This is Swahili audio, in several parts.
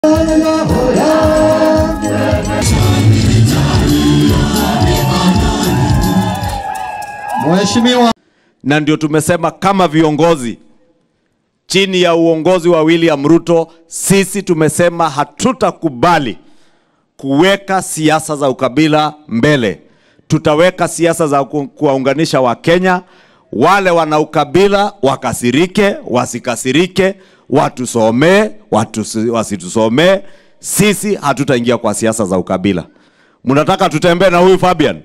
Mheshimiwa na ndio tumesema kama viongozi chini ya uongozi wa William Ruto, sisi tumesema hatutakubali kuweka siasa za ukabila mbele. Tutaweka siasa za ku- kuwaunganisha Wakenya. Wale wana ukabila wakasirike, wasikasirike, watusomee, watusi- wasitusomee. Sisi hatutaingia kwa siasa za ukabila. Mnataka tutembee na huyu Fabian?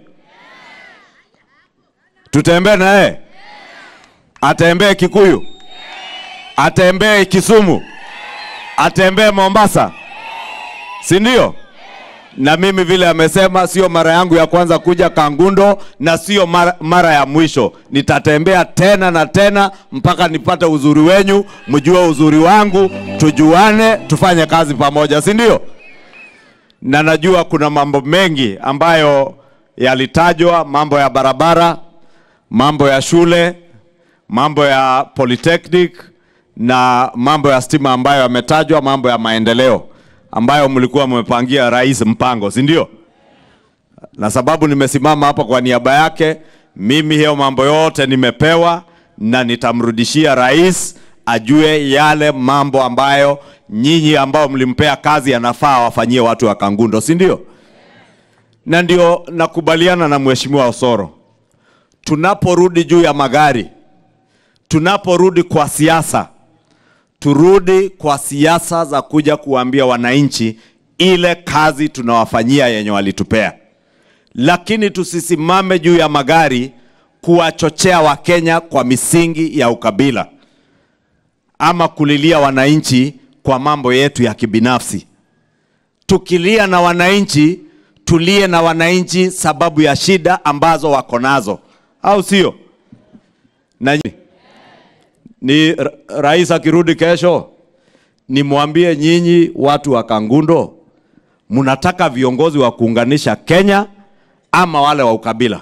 Tutembee na yeye? Atembee Kikuyu? Atembee Kisumu? Atembee Mombasa? Si ndio? Na mimi vile amesema, sio mara yangu ya kwanza kuja Kangundo na sio mara, mara ya mwisho. Nitatembea tena na tena mpaka nipate uzuri wenyu, mjue uzuri wangu, tujuane, tufanye kazi pamoja, si ndio? Na najua kuna mambo mengi ambayo yalitajwa, mambo ya barabara, mambo ya shule, mambo ya polytechnic na mambo ya stima ambayo yametajwa, mambo ya maendeleo ambayo mlikuwa mmepangia rais mpango, si ndio? Na sababu nimesimama hapa kwa niaba yake, mimi hiyo mambo yote nimepewa na nitamrudishia rais ajue yale mambo ambayo nyinyi ambao mlimpea kazi yanafaa wafanyie watu wa Kangundo, si ndio? Na ndio nakubaliana na mheshimiwa Osoro tunaporudi juu ya magari, tunaporudi kwa siasa, turudi kwa siasa za kuja kuambia wananchi ile kazi tunawafanyia yenye walitupea, lakini tusisimame juu ya magari kuwachochea Wakenya kwa misingi ya ukabila ama kulilia wananchi kwa mambo yetu ya kibinafsi. Tukilia na wananchi, tulie na wananchi sababu ya shida ambazo wako nazo, au sio? Na ni ra- rais akirudi kesho, nimwambie nyinyi watu wa Kangundo, mnataka viongozi wa kuunganisha Kenya ama wale wa ukabila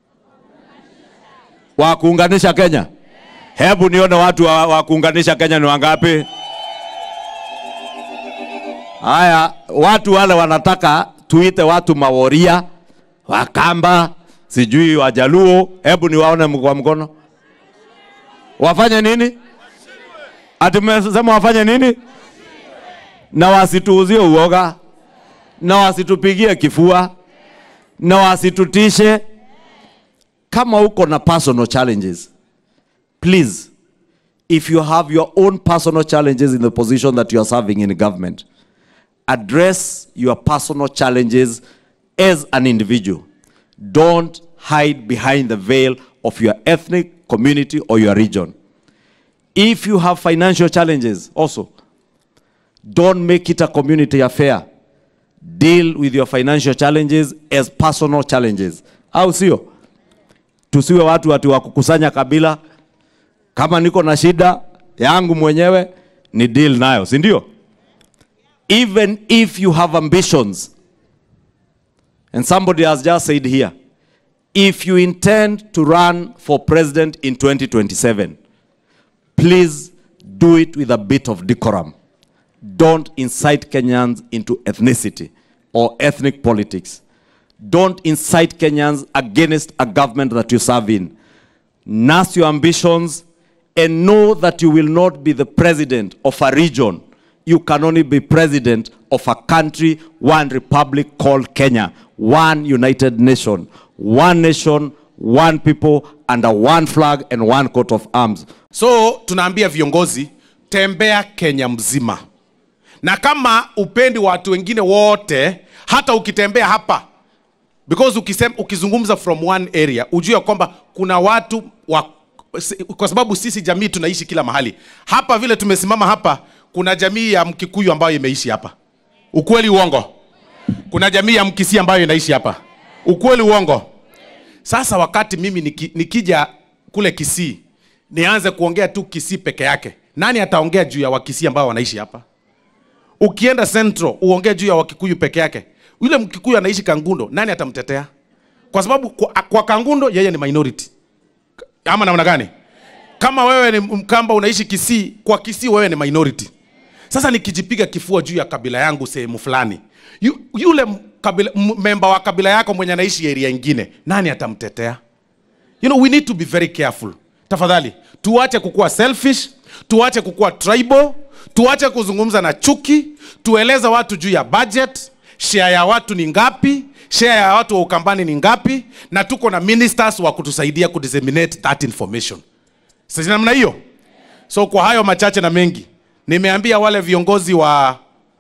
wa kuunganisha Kenya? Hebu nione watu wa, wa kuunganisha Kenya ni wangapi? Haya, watu wale wanataka tuite watu maworia, Wakamba, sijui Wajaluo. Hebu niwaone m- kwa mkono. Wafanye nini? Ati mmesema wafanye nini? Na wasituuzie uoga, na wasitupigie kifua, na wasitutishe. Kama uko na personal challenges, please if you have your own personal challenges in the position that you are serving in government, address your personal challenges as an individual. Don't hide behind the veil of your ethnic community or your region. If you have financial challenges, also, don't make it a community affair. Deal with your financial challenges as personal challenges. Au sio? Tusiwe watu watu wa kukusanya kabila. Kama niko na shida yangu mwenyewe ni deal nayo, si ndio? even if you have ambitions, and somebody has just said here, if you intend to run for president in 2027, please do it with a bit of decorum. Don't incite Kenyans into ethnicity or ethnic politics. Don't incite Kenyans against a government that you serve in. Nurse your ambitions and know that you will not be the president of a region. You can only be president of a country, one republic called Kenya, one united nation, one nation, one people, under one flag and one coat of arms. So tunaambia viongozi, tembea Kenya mzima, na kama upendi watu wengine wote, hata ukitembea hapa because ukisem, ukizungumza from one area ujue kwamba kuna watu wa, si- kwa sababu sisi jamii tunaishi kila mahali. Hapa vile tumesimama hapa, kuna jamii ya Mkikuyu ambayo imeishi hapa, ukweli uongo? Kuna jamii ya Mkisii ambayo inaishi hapa, ukweli uongo? Sasa wakati mimi niki, nikija kule Kisii nianze kuongea tu Kisii peke yake, nani ataongea juu ya Wakisii ambao wanaishi hapa? Ukienda Central uongee juu ya Wakikuyu peke yake, yule Mkikuyu anaishi Kangundo, nani atamtetea? Kwa sababu kwa, kwa Kangundo yeye ni minority, ama namna gani? Kama wewe ni Mkamba unaishi Kisii, kwa Kisii wewe ni minority. sasa nikijipiga kifua juu ya kabila yangu sehemu fulani yu, yule m- kabila, m- memba wa kabila yako mwenye anaishi area ingine nani atamtetea you know we need to be very careful tafadhali tuache kukuwa selfish tuache kukuwa tribal tuache kuzungumza na chuki tueleze watu juu ya budget share ya watu ni ngapi share ya watu wa ukambani ni ngapi na tuko na ministers wa kutusaidia kudisseminate that information sasa namna hiyo so kwa hayo machache na mengi nimeambia wale viongozi wa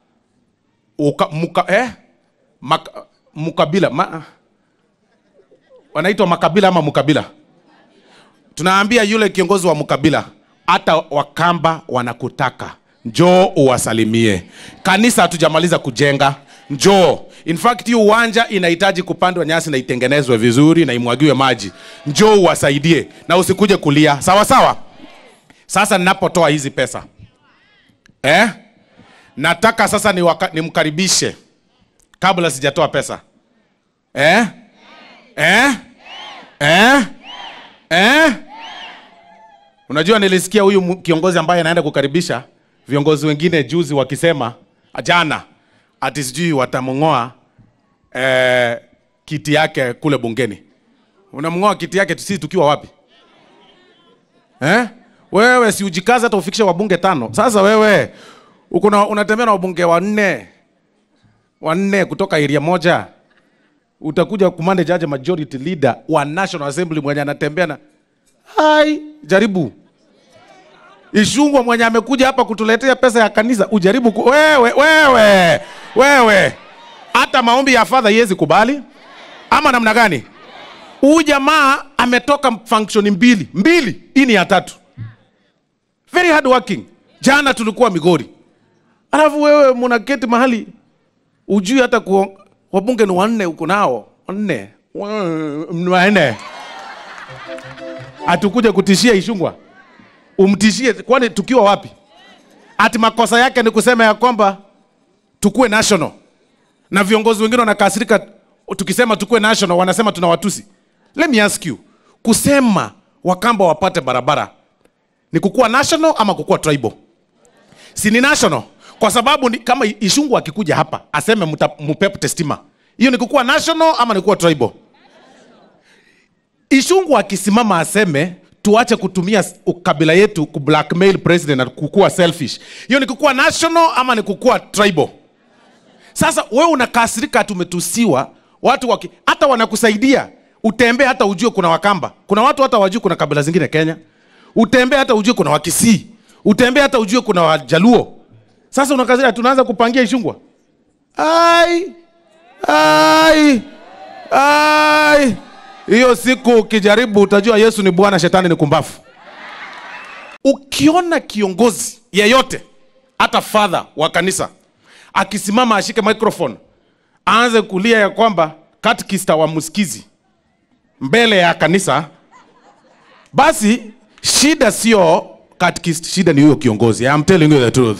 uka, muka, eh? Mak, mukabila ma, wanaitwa makabila ama mukabila tunaambia yule kiongozi wa mkabila hata wakamba wanakutaka njoo uwasalimie kanisa hatujamaliza kujenga njoo in fact hii uwanja inahitaji kupandwa nyasi na itengenezwe vizuri na imwagiwe maji njoo uwasaidie na usikuje kulia sawa sawa sasa ninapotoa hizi pesa eh? nataka sasa niwaka- nimkaribishe kabla sijatoa pesa eh? Eh? Eh? Eh? Unajua nilisikia huyu mu- kiongozi ambaye anaenda kukaribisha viongozi wengine juzi wakisema jana ati sijui watamng'oa eh, kiti yake kule bungeni. Unamng'oa kiti yake sisi tukiwa wapi? Eh? Wewe si ujikaze hata ufikishe wabunge tano. Sasa wewe uko na unatembea na wabunge wanne wanne kutoka area moja utakuja kumande jaji majority leader wa National Assembly mwenye anatembea na hai jaribu Ishungwa mwenye amekuja hapa kutuletea pesa ya kanisa ujaribu ku... wewe wewe wewe hata maombi ya fadha iwezi kubali ama namna gani huyu jamaa ametoka function mbili mbili hii ni ya tatu very hard working jana tulikuwa migori alafu wewe mnaketi mahali ujui hata ku wabunge ni wanne uko nao wanne Wa- ni wanne atukuja kutishia Ishungwa umtishie, kwani tukiwa wapi? Ati makosa yake ni kusema ya kwamba tukue national, na viongozi wengine wanakasirika tukisema tukue national, wanasema tuna watusi. Let me ask you, kusema Wakamba wapate barabara ni kukuwa national ama kukuwa tribal? Si ni national, kwa sababu ni, kama Ishungu akikuja hapa aseme mta- mupepute stima, hiyo ni kukuwa national ama ni kukuwa tribal? Ishungu akisimama aseme tuache kutumia s- kabila yetu ku blackmail president na kukuwa selfish, hiyo ni kukuwa national ama ni kukuwa tribal? Sasa wewe unakasirika, tumetusiwa watu waki, hata wanakusaidia utembee, hata ujue kuna Wakamba, kuna watu hata wajue kuna kabila zingine Kenya, utembee hata ujue kuna Wakisii, utembee hata ujue kuna Wajaluo. Sasa unakasirika, tunaanza kupangia Ishungwa. Ai, ai, ai. Hiyo siku ukijaribu utajua Yesu ni Bwana, shetani ni kumbafu. Ukiona kiongozi yeyote, hata father wa kanisa akisimama ashike microphone aanze kulia ya kwamba katkista wa msikizi mbele ya kanisa, basi shida sio katkist, shida ni huyo kiongozi. I'm telling you the truth.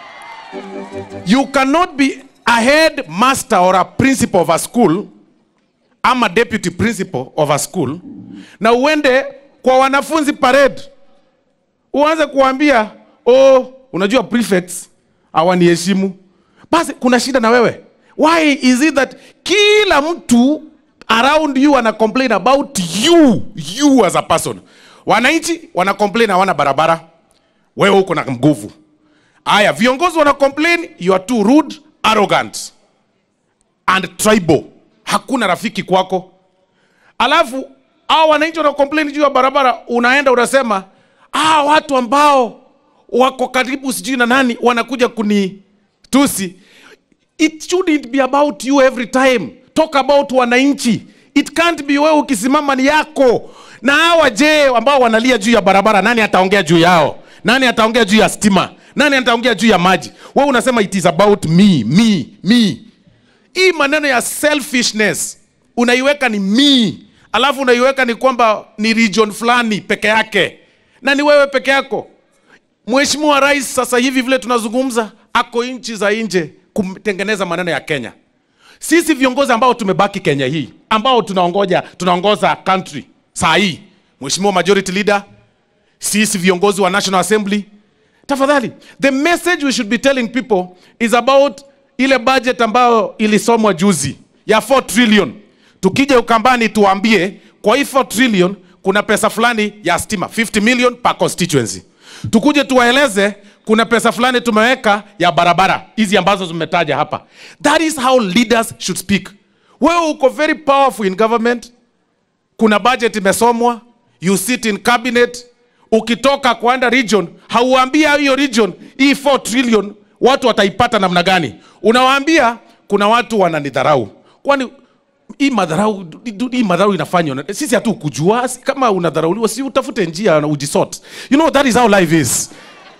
You cannot be a head master or a principal of a school ama deputy principal of a school na uende kwa wanafunzi parade uanze kuambia oh, unajua prefects hawaniheshimu basi kuna shida na wewe why is it that kila mtu around you ana complain about you you as a person wananchi wana complain hawana barabara wewe uko na nguvu aya viongozi wana complain you are too rude arrogant and tribal hakuna rafiki kwako alafu hao wananchi wana complain juu ya barabara unaenda unasema ah, watu ambao wako karibu sijui na nani wanakuja kunitusi it shouldn't be about you every time talk about wananchi it can't be wewe ukisimama ni yako na hawa je ambao wanalia juu ya barabara nani ataongea juu yao nani ataongea juu ya stima nani ataongea juu ya maji wewe unasema it is about me me me hii maneno ya selfishness unaiweka ni me alafu unaiweka ni kwamba ni region fulani peke yake na ni wewe peke yako mheshimiwa rais sasa hivi vile tunazungumza ako nchi za nje kutengeneza maneno ya kenya sisi viongozi ambao tumebaki kenya hii ambao tunaongoja tunaongoza country saa hii mheshimiwa majority leader sisi viongozi wa national assembly tafadhali the message we should be telling people is about ile budget ambayo ilisomwa juzi ya 4 trillion tukija ukambani tuambie kwa hii 4 trillion kuna pesa fulani ya stima 50 million per constituency tukuje tuwaeleze kuna pesa fulani tumeweka ya barabara hizi ambazo zimetaja hapa that is how leaders should speak wewe uko very powerful in government kuna budget imesomwa you sit in cabinet ukitoka kwenda region hauambia hiyo region hii 4 trillion watu wataipata namna gani unawaambia kuna watu wananidharau kwani hii madharau hii madharau inafanywa na- sisi hatu kujua kama unadharauliwa si utafute njia na ujisort you know that is how life is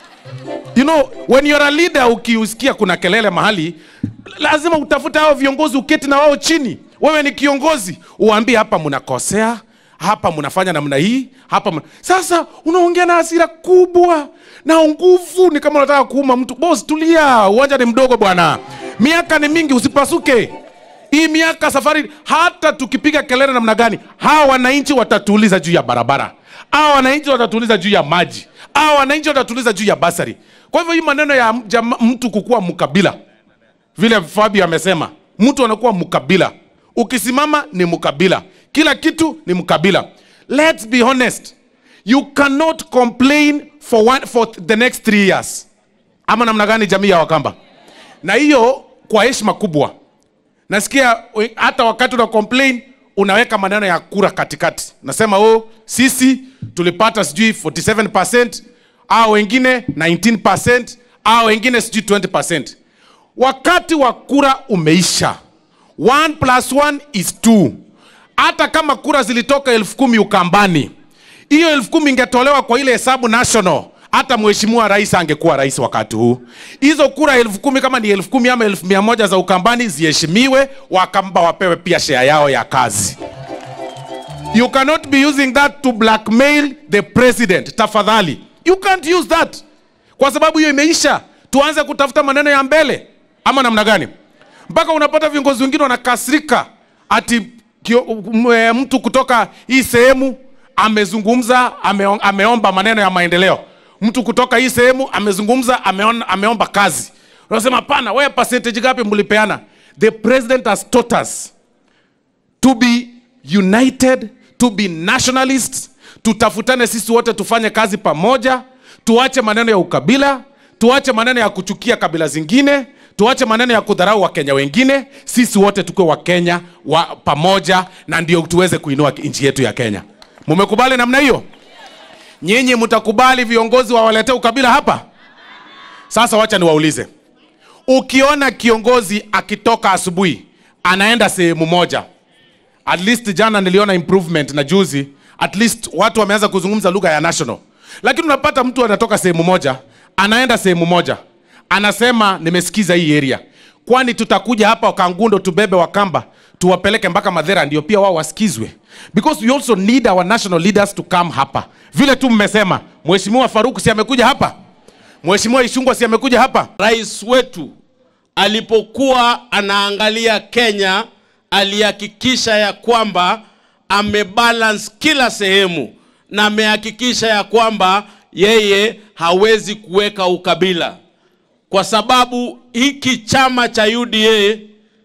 you know when you're a leader ukiusikia kuna kelele mahali lazima utafute hao viongozi uketi na wao chini wewe ni kiongozi uambie hapa mnakosea hapa mnafanya namna hii hapa mna... sasa unaongea na hasira kubwa na nguvu ni kama unataka kuuma mtu bos tulia uwanja ni mdogo bwana miaka ni mingi usipasuke hii miaka safari hata tukipiga kelele namna gani hawa wananchi watatuuliza juu ya barabara hawa wananchi watatuuliza juu ya maji hawa wananchi watatuuliza juu ya basari kwa hivyo hii maneno ya jama, mtu kukuwa mkabila vile Fabi amesema, mtu anakuwa mkabila. Ukisimama ni mkabila, kila kitu ni mkabila. Let's be honest, you cannot complain for, one, for the next three years. Ama namna gani, jamii ya Wakamba? Na hiyo kwa heshima kubwa, nasikia we- hata wakati una complain unaweka maneno ya kura katikati, nasema oh, sisi tulipata sijui 47% au wengine 19% au wengine sijui 20% wakati wa kura umeisha 1 plus 1 is 2 hata kama kura zilitoka elfu kumi ukambani hiyo elfu kumi ingetolewa kwa ile hesabu national hata mheshimiwa rais angekuwa rais wakati huu hizo kura elfu kumi kama ni elfu kumi ama elfu mia moja za ukambani ziheshimiwe wakamba wapewe pia share yao ya kazi you cannot be using that to blackmail the president tafadhali you can't use that kwa sababu hiyo imeisha tuanze kutafuta maneno ya mbele ama namna gani mpaka unapata viongozi wengine wanakasirika ati kio, m, e, mtu kutoka hii sehemu amezungumza ameon, ameomba maneno ya maendeleo mtu kutoka hii sehemu amezungumza ameon, ameomba kazi unasema hapana wewe percentage gapi mlipeana the president has taught us to be united to be nationalists tutafutane sisi wote tufanye kazi pamoja tuache maneno ya ukabila tuache maneno ya kuchukia kabila zingine tuache maneno ya kudharau wakenya wengine sisi wote tukuwe wakenya wa pamoja na ndio tuweze kuinua nchi yetu ya kenya mumekubali namna hiyo nyinyi mtakubali viongozi wawaletee ukabila hapa sasa wacha niwaulize ukiona kiongozi akitoka asubuhi anaenda sehemu moja at least jana niliona improvement na juzi at least watu wameanza kuzungumza lugha ya national lakini unapata mtu anatoka sehemu moja anaenda sehemu moja anasema nimesikiza hii area kwani tutakuja hapa kangundo tubebe wakamba tuwapeleke mpaka madhera ndio pia wao wasikizwe because we also need our national leaders to come hapa vile tu mmesema mheshimiwa faruk si amekuja hapa mheshimiwa ishungwa si amekuja hapa rais wetu alipokuwa anaangalia Kenya alihakikisha ya kwamba amebalance kila sehemu na amehakikisha ya kwamba yeye hawezi kuweka ukabila, kwa sababu hiki chama cha UDA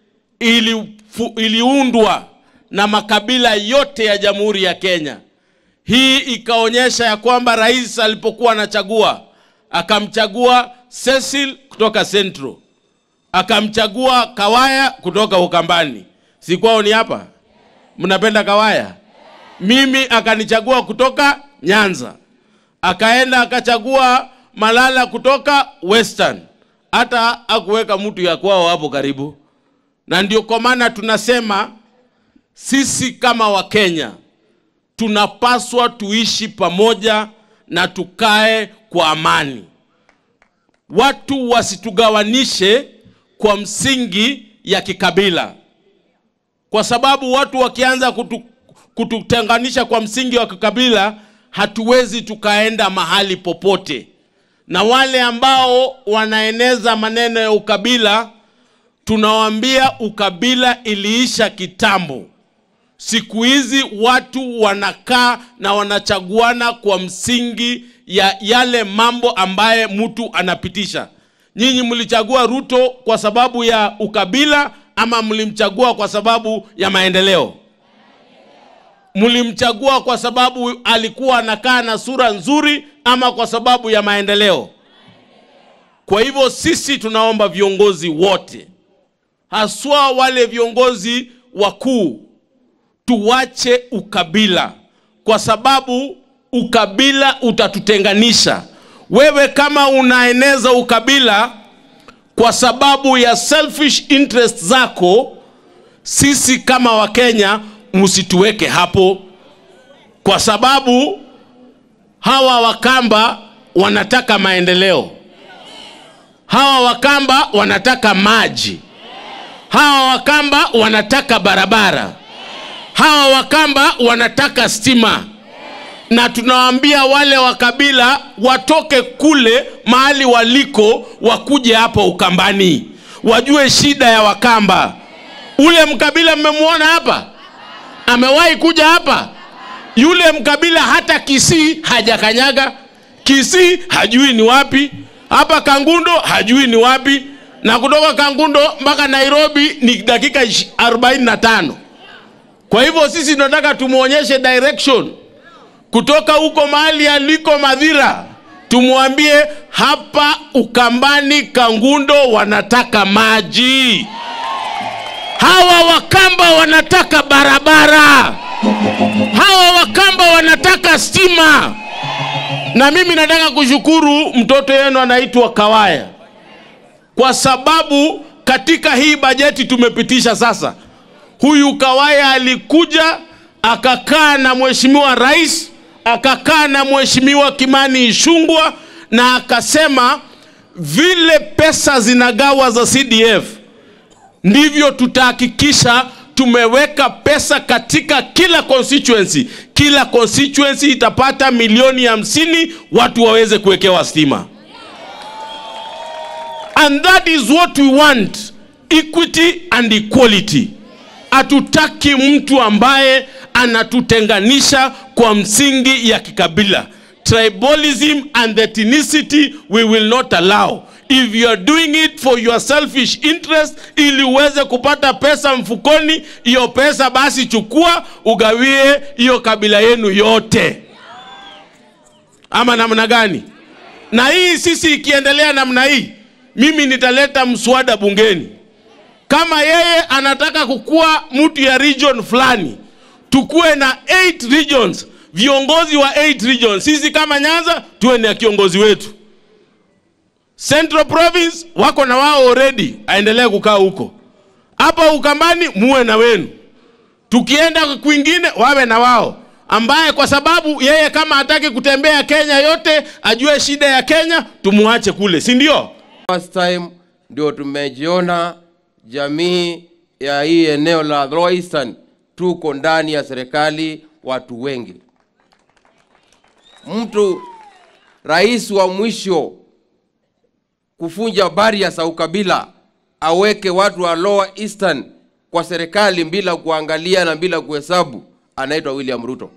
ilifu, iliundwa na makabila yote ya Jamhuri ya Kenya. Hii ikaonyesha ya kwamba rais alipokuwa anachagua akamchagua Cecil kutoka Central, akamchagua Kawaya kutoka Ukambani. Si kwao ni hapa? Mnapenda Kawaya? Mimi akanichagua kutoka Nyanza, akaenda akachagua Malala kutoka Western, hata akuweka mtu ya kwao hapo karibu. Na ndio kwa maana tunasema sisi kama Wakenya tunapaswa tuishi pamoja na tukae kwa amani. Watu wasitugawanishe kwa msingi ya kikabila, kwa sababu watu wakianza kutu, kututenganisha kwa msingi wa kikabila, hatuwezi tukaenda mahali popote. Na wale ambao wanaeneza maneno ya ukabila, tunawaambia ukabila iliisha kitambo. Siku hizi watu wanakaa na wanachaguana kwa msingi ya yale mambo ambaye mtu anapitisha. Nyinyi mlichagua Ruto kwa sababu ya ukabila ama mlimchagua kwa sababu ya maendeleo? Mlimchagua kwa sababu alikuwa anakaa na sura nzuri ama kwa sababu ya maendeleo? Kwa hivyo sisi tunaomba viongozi wote, haswa wale viongozi wakuu, tuwache ukabila, kwa sababu ukabila utatutenganisha. Wewe kama unaeneza ukabila kwa sababu ya selfish interest zako, sisi kama Wakenya msituweke hapo, kwa sababu hawa Wakamba wanataka maendeleo, hawa Wakamba wanataka maji, hawa Wakamba wanataka barabara, hawa Wakamba wanataka stima na tunawaambia wale wa kabila watoke kule mahali waliko, wakuje hapa Ukambani, wajue shida ya Wakamba. Ule mkabila mmemwona hapa, amewahi kuja hapa? Yule mkabila hata Kisii hajakanyaga. Kisii hajui ni wapi, hapa Kangundo hajui ni wapi, na kutoka Kangundo mpaka Nairobi ni dakika 45. Kwa hivyo sisi tunataka tumwonyeshe direction kutoka huko mahali aliko Madhira, tumwambie hapa Ukambani Kangundo wanataka maji, hawa Wakamba wanataka barabara, hawa Wakamba wanataka stima. Na mimi nataka kushukuru mtoto yenu anaitwa Kawaya kwa sababu katika hii bajeti tumepitisha sasa, huyu Kawaya alikuja akakaa na mheshimiwa rais akakaa na mheshimiwa Kimani Ichung'wah na akasema vile pesa zinagawa za CDF ndivyo tutahakikisha tumeweka pesa katika kila constituency. Kila constituency itapata milioni hamsini watu waweze kuwekewa stima, and that is what we want, equity and equality. Hatutaki mtu ambaye anatutenganisha kwa msingi ya kikabila. Tribalism and ethnicity we will not allow. If you are doing it for your selfish interest, ili uweze kupata pesa mfukoni, hiyo pesa basi chukua ugawie hiyo kabila yenu yote, ama namna gani? Na hii sisi ikiendelea namna hii, mimi nitaleta mswada bungeni kama yeye anataka kukuwa mtu ya region fulani, tukuwe na 8 regions, viongozi wa 8 regions. Sisi kama Nyanza tuwe na kiongozi wetu. Central Province wako na wao already, aendelee kukaa huko. Hapa Ukambani muwe na wenu, tukienda kwingine wawe na wao, ambaye kwa sababu yeye kama hataki kutembea Kenya yote, ajue shida ya Kenya, tumuache kule, si ndio? First time ndio tumejiona jamii ya hii eneo la Lower Eastern tuko ndani ya serikali watu wengi. Mtu rais wa mwisho kufunja baria za ukabila aweke watu wa Lower Eastern kwa serikali bila kuangalia na bila kuhesabu, anaitwa William Ruto.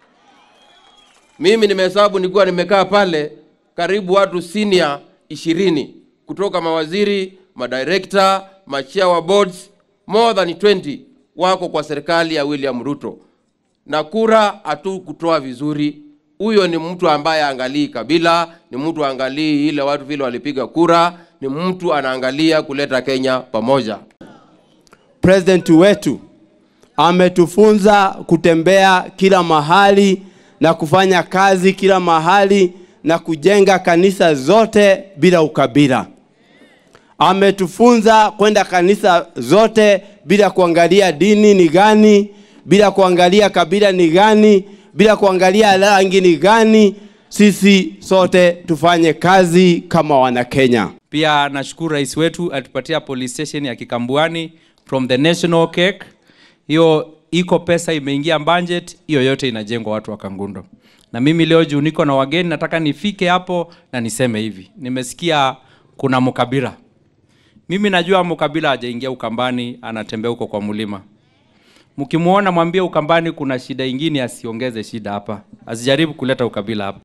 Mimi nimehesabu, nilikuwa nimekaa pale karibu watu senior ishirini kutoka mawaziri, madirekta, machia wa boards, more than 20 wako kwa serikali ya William Ruto, na kura hatu kutoa vizuri. Huyo ni mtu ambaye angalii kabila, ni mtu angalii ile watu vile walipiga kura, ni mtu anaangalia kuleta Kenya pamoja. President wetu ametufunza kutembea kila mahali na kufanya kazi kila mahali na kujenga kanisa zote bila ukabila. Ametufunza kwenda kanisa zote bila kuangalia dini ni gani, bila kuangalia kabila ni gani, bila kuangalia rangi ni gani. Sisi sote tufanye kazi kama Wanakenya. Pia nashukuru rais wetu alitupatia police station ya Kikambuani from the national cake. Hiyo iko pesa imeingia budget, hiyo yote inajengwa watu wa Kangundo. Na mimi leo juu niko na wageni, nataka nifike hapo na niseme hivi, nimesikia kuna mkabila. Mimi najua mkabila hajaingia Ukambani, anatembea huko kwa mlima. Mkimwona mwambie Ukambani kuna shida ingine, asiongeze shida hapa, asijaribu kuleta ukabila hapa.